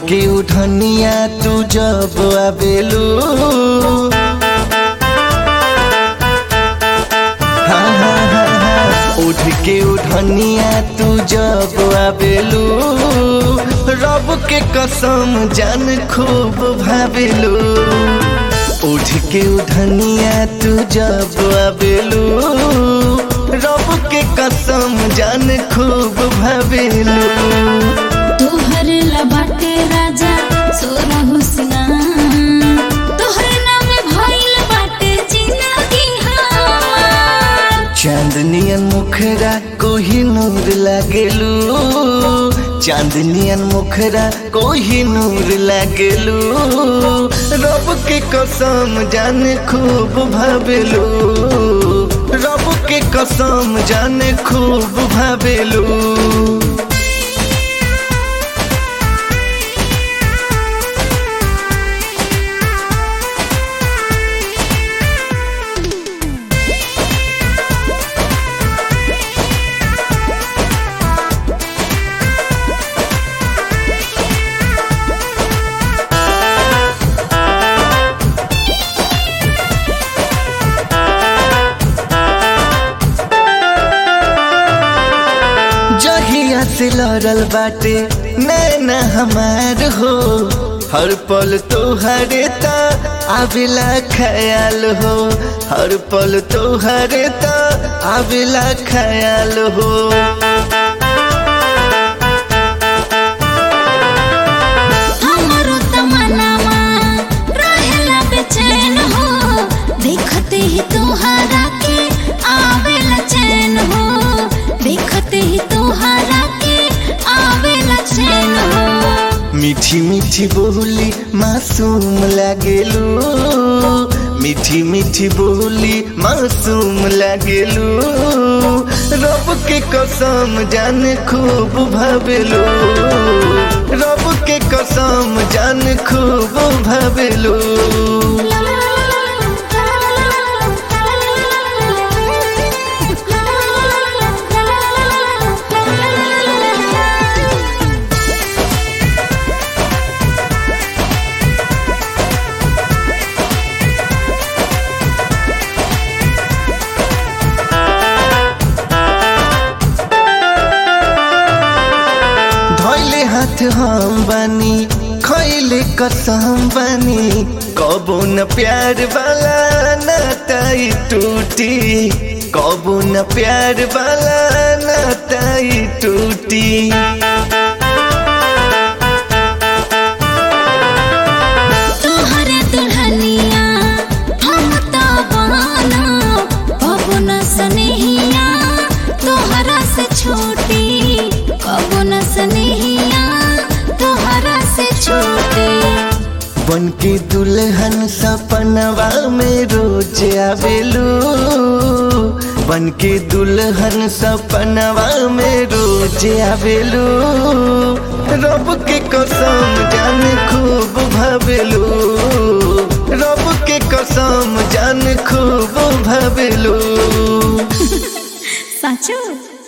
के उठनिया तू जब आवेलू हाँ, हाँ, हाँ, हाँ। उठ के उठनिया तू जब आवेलू रब के कसम जान खूब भावेलू उठ के उठनिया तू जब आवेलू रब के कसम जान खूब भावेलू तोहर लबाटे राजा सोना हुसना तोहर नाम भइल बाटे जिंदगी हमार चांदनियन मुखरा कोही नूर लागेलू चांदनियन मुखरा कोही नूर लागेलू रब के कसम जान खूब भावेलू रब के कसम जान खूब भावेलू जहिया से लड़ल बाटे नैना हमार हो हर पल तोहरे ता आवेला ख्याल हो हर पल तोहरे ता आवेला ख्याल हो हमरो तमन्नावा रहेला बेचैन हो देखते ही तोहरा के आवेला चैन हो देखते ही तोहरा के आवेला चैन हो मीठी मीठी बोली मासूम लागेलू मीठी मीठी बोली मासूम लागेलू रब के कसम जान खूब भावेलू रब के कसम जान खूब भावेलू धैले हाथ हम बानी खैले कसम बानी कबो न प्यार वाला नाताई टूटी कबो न प्यार वाला नाताई टूटी तोहरे दुल्हनिया हम तो बाना पवन सनेहिया तोहरा से छोटी पवन सनेहिया तोहरा से छोटी बन के दुल्हन सपनवा में रोज आवेलू बन के दुल्हन सपनवा में रोज आवेलू रब के कसम जान खूब भावेलू रब के कसम जान खूब भावेलू साचो